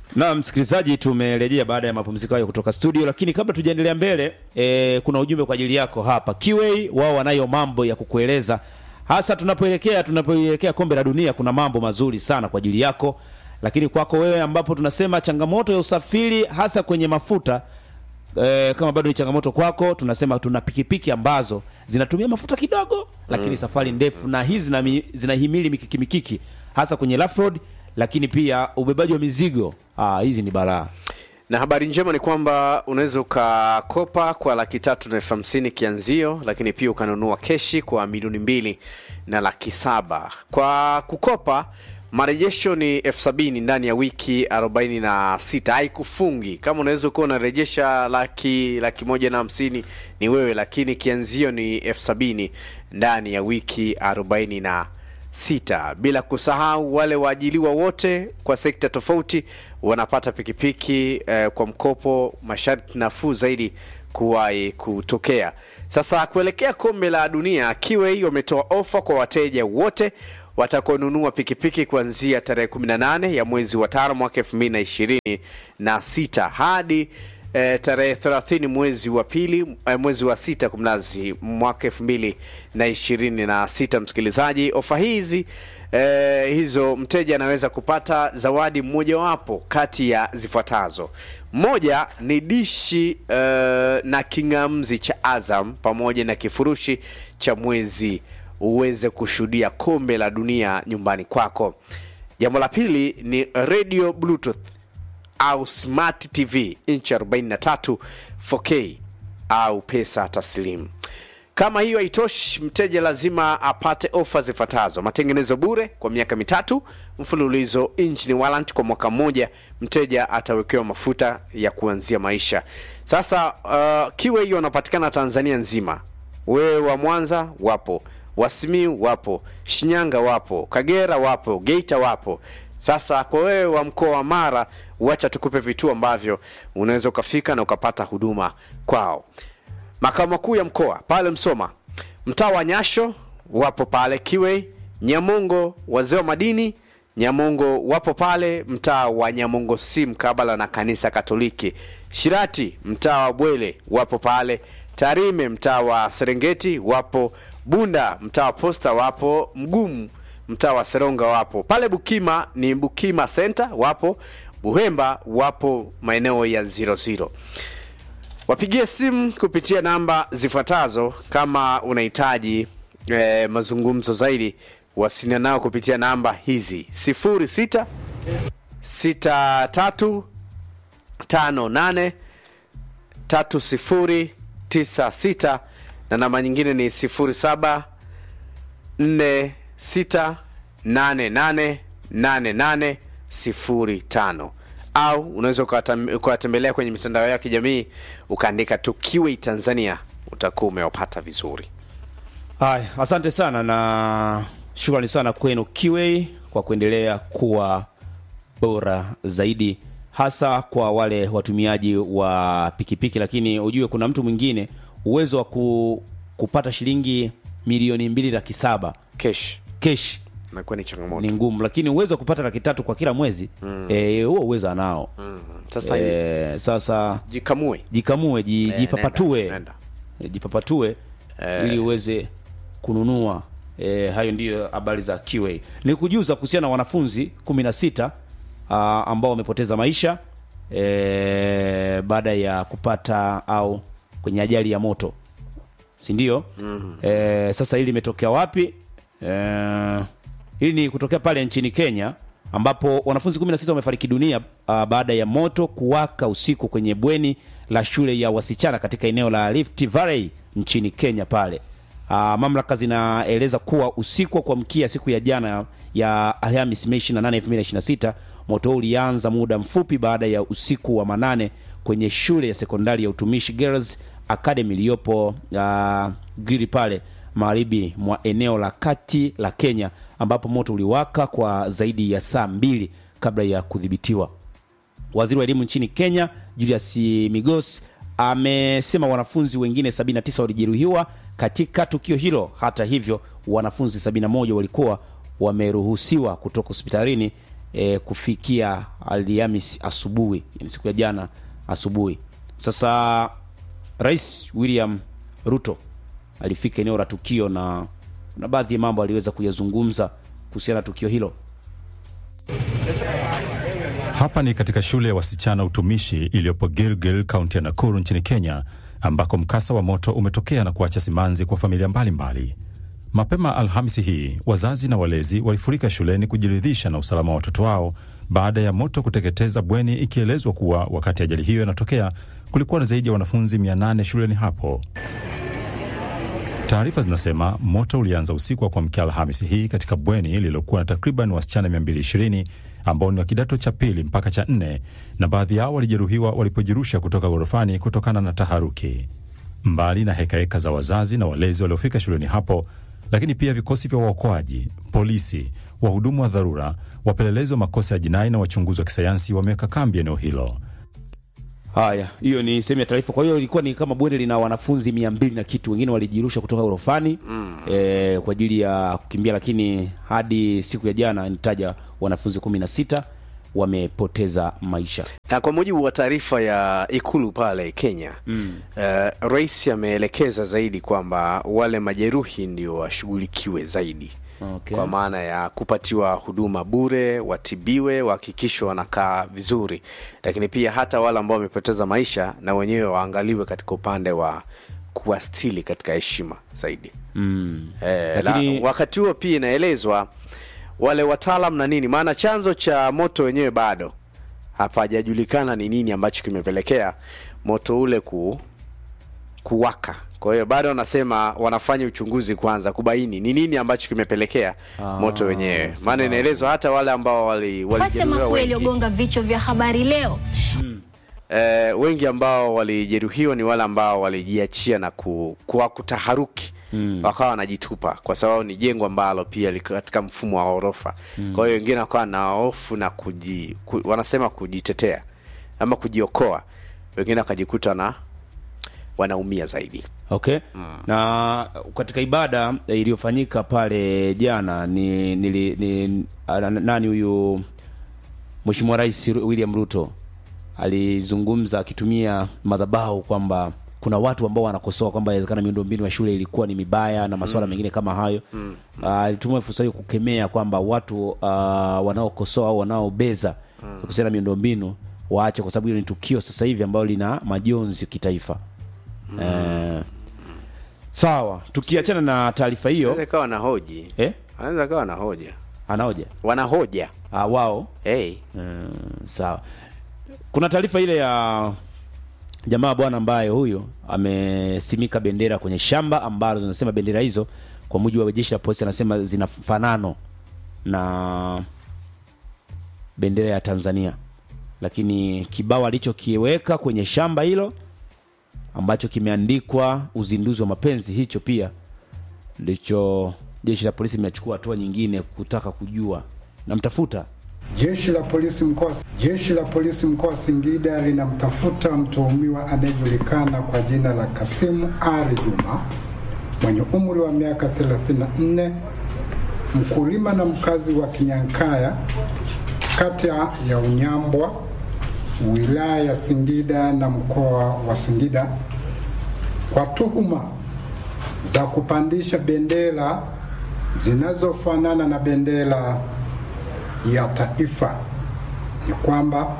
Na msikilizaji, tumerejea baada ya mapumziko hayo kutoka studio, lakini kabla tujaendelea mbele e, kuna ujumbe kwa ajili yako hapa. Kiwei wao wanayo mambo ya kukueleza, hasa tunapoelekea tunapoelekea kombe la dunia. Kuna mambo mazuri sana kwa ajili yako, lakini kwako wewe ambapo tunasema changamoto ya usafiri hasa kwenye mafuta e, kama bado ni changamoto kwako, tunasema tuna pikipiki ambazo zinatumia mafuta kidogo, lakini safari ndefu, na hizi zinami- zinahimili mikiki mikiki, hasa kwenye rough road, lakini pia ubebaji wa mizigo. Ah, hizi ni balaa. na habari njema ni kwamba unaweza ukakopa kwa laki tatu na elfu hamsini kianzio lakini pia ukanunua keshi kwa milioni mbili na laki saba kwa kukopa marejesho ni elfu sabini ndani ya wiki 46 haikufungi kama unaweza ukawa unarejesha laki laki moja na hamsini ni wewe lakini kianzio ni elfu sabini ndani ya wiki 40 sita bila kusahau wale waajiliwa wote kwa sekta tofauti wanapata pikipiki eh, kwa mkopo masharti nafuu zaidi kuwahi kutokea sasa kuelekea kombe la dunia kiwei wametoa ofa kwa wateja wote watakaonunua pikipiki kuanzia tarehe 18 ya mwezi wa tano mwaka 2026 hadi eh, tarehe 30 mwezi wa pili eh, mwezi wa sita kumlazi mwaka elfu mbili na ishirini na sita msikilizaji ofa hizi eh, hizo mteja anaweza kupata zawadi mmojawapo kati ya zifuatazo moja ni dishi eh, na kingamzi cha azam pamoja na kifurushi cha mwezi uweze kushuhudia kombe la dunia nyumbani kwako jambo la pili ni radio bluetooth au smart tv inchi 43 4k au pesa taslimu kama hiyo haitoshi mteja lazima apate ofa zifuatazo matengenezo bure kwa miaka mitatu mfululizo engine warrant kwa mwaka mmoja mteja atawekewa mafuta ya kuanzia maisha sasa uh, kiwe hiyo wanapatikana tanzania nzima wewe wa mwanza wapo wasimiu wapo shinyanga wapo kagera wapo geita wapo sasa kwa wewe wa mkoa wa mara wacha tukupe vituo ambavyo unaweza ukafika na ukapata huduma kwao makao makuu ya mkoa pale msoma mtaa wa nyasho wapo pale kiwei nyamongo wazee wa madini nyamongo wapo pale mtaa wa nyamongo si mkabala na kanisa katoliki shirati mtaa wa bwele wapo pale tarime mtaa wa serengeti wapo bunda mtaa wa posta wapo mgumu mtaa wa seronga wapo pale bukima ni bukima center wapo buhemba wapo maeneo ya 00 wapigie simu kupitia namba zifuatazo kama unahitaji eh, mazungumzo zaidi wasiliana nao kupitia namba hizi 06 63 58 3096 na namba nyingine ni 07 46888805 au unaweza ukawatam- ukawatembelea kwenye mitandao ya kijamii ukaandika tu kiwei tanzania utakuwa umewapata vizuri Haya, asante sana na shukrani sana kwenu Kiwei kwa kuendelea kuwa bora zaidi, hasa kwa wale watumiaji wa pikipiki. Lakini ujue kuna mtu mwingine uwezo wa ku, kupata shilingi milioni mbili laki saba kesh kesh nakuwa ni changamoto ni ngumu, lakini uwezo wa kupata laki tatu kwa kila mwezi eh, huo uwezo anao. sasa Eh, sasa jikamue jikamue ji, Eh, jipapatue nenda, nenda. Eh, jipapatue ili uweze kununua e, hayo ndiyo habari za QA. Ni kujuza kuhusiana na wanafunzi 16 ah, ambao wamepoteza maisha e, baada ya kupata au kwenye ajali ya moto si ndio? mm -hmm. sasa hili limetokea wapi? E, hili ni kutokea pale nchini Kenya ambapo wanafunzi 16 wamefariki dunia uh, baada ya moto kuwaka usiku kwenye bweni la shule ya wasichana katika eneo la Rift Valley nchini Kenya pale. Uh, mamlaka zinaeleza kuwa usiku wa kuamkia siku ya jana ya Alhamisi Mei 28, 2026 moto huu ulianza muda mfupi baada ya usiku wa manane kwenye shule ya sekondari ya utumishi Girls Academy iliyopo uh, Giri pale magharibi mwa eneo la kati la Kenya ambapo moto uliwaka kwa zaidi ya saa mbili kabla ya kudhibitiwa. Waziri wa elimu nchini Kenya Julius Migos amesema wanafunzi wengine 79 walijeruhiwa katika tukio hilo. Hata hivyo, wanafunzi 71 walikuwa wameruhusiwa kutoka hospitalini e, kufikia Alhamis asubuhi, yani siku ya jana asubuhi. Sasa Rais William Ruto alifika eneo la tukio na na baadhi ya mambo aliweza kuyazungumza kuhusiana na tukio hilo. Hapa ni katika shule ya wasichana utumishi iliyopo Gilgil, kaunti ya Nakuru nchini Kenya, ambako mkasa wa moto umetokea na kuacha simanzi kwa familia mbalimbali mbali. Mapema Alhamisi hii wazazi na walezi walifurika shuleni kujiridhisha na usalama wa watoto wao baada ya moto kuteketeza bweni, ikielezwa kuwa wakati ajali hiyo inatokea kulikuwa na zaidi ya wanafunzi 800 shuleni hapo. Taarifa zinasema moto ulianza usiku wa kuamkia Alhamisi hii katika bweni lililokuwa na takriban wasichana 220 ambao ni wa kidato cha pili mpaka cha nne, na baadhi yao walijeruhiwa walipojirusha kutoka ghorofani kutokana na taharuki. Mbali na hekaheka heka za wazazi na walezi waliofika shuleni hapo, lakini pia vikosi vya waokoaji, polisi, wahudumu wa dharura, wapelelezi wa makosa ya jinai na wachunguzi wa kisayansi wameweka kambi eneo hilo. Haya, hiyo ni sehemu ya taarifa. Kwa hiyo ilikuwa ni kama bweni lina wanafunzi mia mbili na kitu, wengine walijirusha kutoka orofani mm. e, kwa ajili ya kukimbia, lakini hadi siku ya jana nitaja wanafunzi kumi na sita wamepoteza maisha. Na kwa mujibu wa taarifa ya Ikulu pale Kenya mm. uh, rais ameelekeza zaidi kwamba wale majeruhi ndio washughulikiwe zaidi Okay. kwa maana ya kupatiwa huduma bure, watibiwe, wahakikishwe wanakaa vizuri, lakini pia hata wale ambao wamepoteza maisha na wenyewe waangaliwe katika upande wa kuwastili katika heshima zaidi Mm. eh, Lakini- la, wakati huo pia inaelezwa wale wataalam na nini, maana chanzo cha moto wenyewe bado hapajajulikana ni nini ambacho kimepelekea moto ule ku, kuwaka. Kwa hiyo bado wanasema wanafanya uchunguzi kwanza kubaini ni nini ambacho kimepelekea moto wenyewe, maana inaelezwa hata wale ambao wali, Pata walijeruhiwa makuu wengi, yaliyogonga vichwa vya habari leo. eh, wengi ambao walijeruhiwa ni wale ambao walijiachia na ku, kwa kutaharuki wakawa wanajitupa kwa sababu ni jengo ambalo pia liko katika mfumo wa ghorofa. Kwa hiyo wengine wakawa na hofu na kuji, ku, wanasema kujitetea ama kujiokoa, wengine wakajikuta na wanaumia zaidi. Okay. Na katika ibada eh, iliyofanyika pale jana ni, nili, ni ana- nani huyu Mheshimiwa Rais William Ruto alizungumza akitumia madhabahu kwamba kuna watu ambao wanakosoa kwamba inawezekana miundombinu ya shule ilikuwa ni mibaya na masuala mengine kama hayo. Ah, Alitumia fursa hiyo kukemea kwamba watu ah, wanaokosoa au wanaobeza kuhusiana na miundombinu waache, kwa sababu hilo ni tukio sasa hivi ambalo lina majonzi kitaifa. Eh, sawa, tukiachana na taarifa hiyo Anaweza kawa na hoji eh, anaweza kawa na hoja, anaoja wanahoja ah, wao hey. eh, sawa. Kuna taarifa ile ya jamaa bwana ambaye huyu amesimika bendera kwenye shamba ambalo zinasema bendera hizo kwa mujibu wa jeshi la polisi anasema zina fanano na bendera ya Tanzania, lakini kibao alichokiweka kwenye shamba hilo ambacho kimeandikwa uzinduzi wa mapenzi, hicho pia ndicho jeshi la polisi limechukua hatua nyingine kutaka kujua. Namtafuta Jeshi la polisi mkoa Jeshi la polisi mkoa wa Singida linamtafuta mtuhumiwa anayejulikana kwa jina la Kasimu Ali Juma mwenye umri wa miaka 34, mkulima na mkazi wa Kinyankaya, kata ya Unyambwa, wilaya ya Singida na mkoa wa Singida kwa tuhuma za kupandisha bendera zinazofanana na bendera ya taifa. Ni kwamba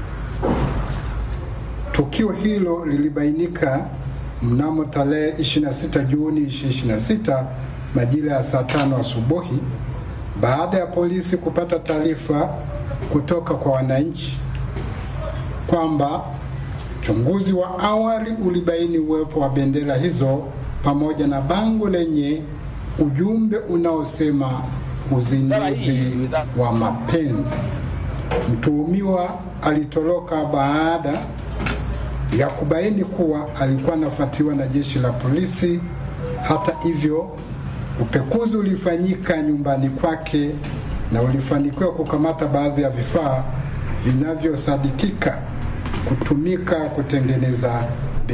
tukio hilo lilibainika mnamo tarehe 26 Juni 2026 majira ya saa tano asubuhi baada ya polisi kupata taarifa kutoka kwa wananchi kwamba uchunguzi wa awali ulibaini uwepo wa bendera hizo pamoja na bango lenye ujumbe unaosema uzinduzi wa mapenzi. Mtuhumiwa alitoroka baada ya kubaini kuwa alikuwa anafuatiwa na jeshi la polisi. Hata hivyo, upekuzi ulifanyika nyumbani kwake na ulifanikiwa kukamata baadhi ya vifaa vinavyosadikika kutumika kutengeneza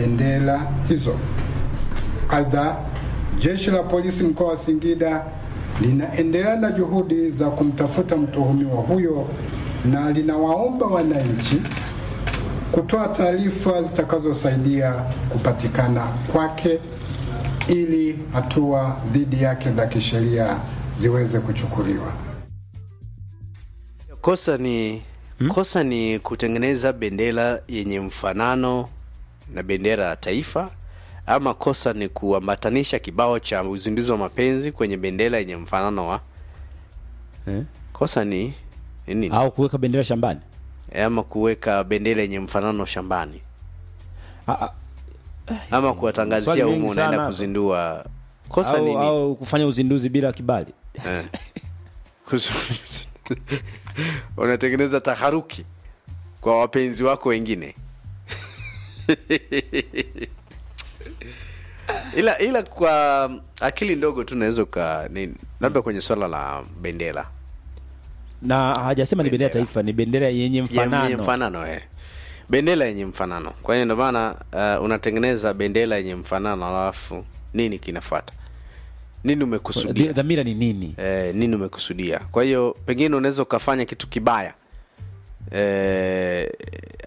bendera hizo. Aidha, jeshi la polisi mkoa wa Singida linaendelea na juhudi za kumtafuta mtuhumiwa huyo na linawaomba wananchi kutoa taarifa zitakazosaidia kupatikana kwake ili hatua dhidi yake za kisheria ziweze kuchukuliwa. kosa ni kosa ni kutengeneza bendera yenye mfanano na bendera ya taifa ama kosa ni kuambatanisha kibao cha uzinduzi wa mapenzi kwenye bendera yenye mfanano wa Eh? kosa ni ni nini au kuweka bendera shambani ama kuweka bendera yenye mfanano shambani Ah, ah, ama kuwatangazia Swali humu mengi unaenda sana. kuzindua kosa au, nini au kufanya uzinduzi bila kibali Eh. Kuzu- unatengeneza taharuki kwa wapenzi wako wengine ila ila kwa akili ndogo tu naweza uka ni- labda kwenye swala la bendera na hajasema ni bendera ya Bendera. taifa ni bendera yenye mfanano yenye mfanano eh. bendera yenye mfanano kwa hiyo ndio maana uh, unatengeneza bendera yenye mfanano alafu nini kinafuata nini umekusudia Dhi- dhamira ni nini eh, nini umekusudia kwa hiyo pengine unaweza ukafanya kitu kibaya eh,